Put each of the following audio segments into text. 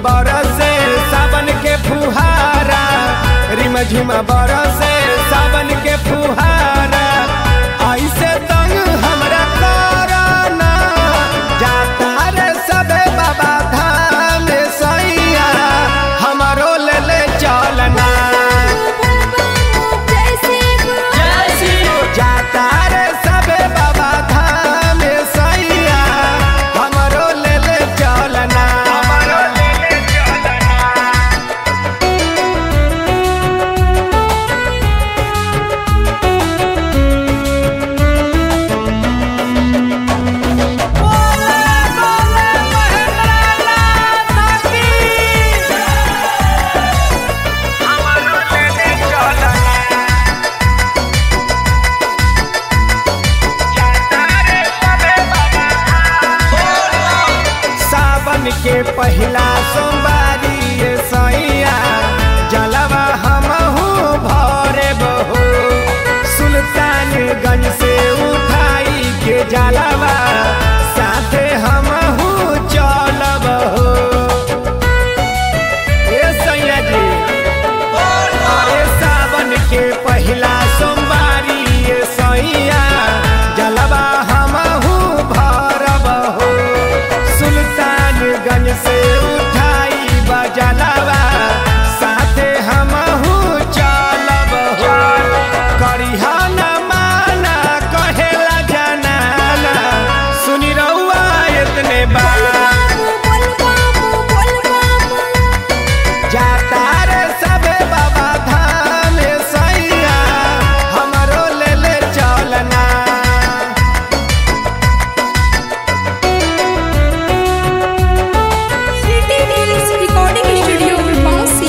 बरसे सावन के फुहारा रिम झिम बरसे सावन के फुहारा ऐसे तंग हमरा करना जाता रे सबे बाबा धाम सैया हमरो ले ले चलना जाता रे सबे बाबा धाम सैया हमरो ले ले चलना हमरो ले ले चलना सावन के पहिला सोमवारी ये सैया जलवा हमहू भरे बहो सुल्तानगंज से उठाई के जलवा साथे हमहू चलब हो ए सैया जी ए सावन के पहिला सोमवारी ये सैया जलवा हमहू भरब हो सुल्तानगंज से उठाई बजलवा साथे हमहू चलब हो करिहा न माना कहेला जनाना सुनी रहुआ इतने बात जाता रे सबे बाबा धाम सैया हमरो ले ले चलना रिकॉर्डिंग स्टूडियो बांसी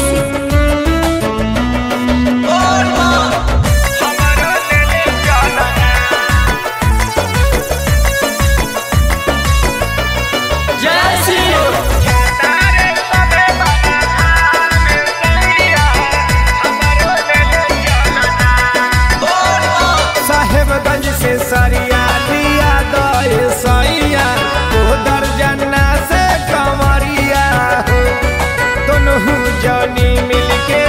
हमरो ले ले चलना जाता रे सबे बाबा धाम सैया हमरो ले ले चलना साहेबगंज से सरिया दिया दए सैया ओ दर्जना से कंवरिया हो दोनों जनी मिल के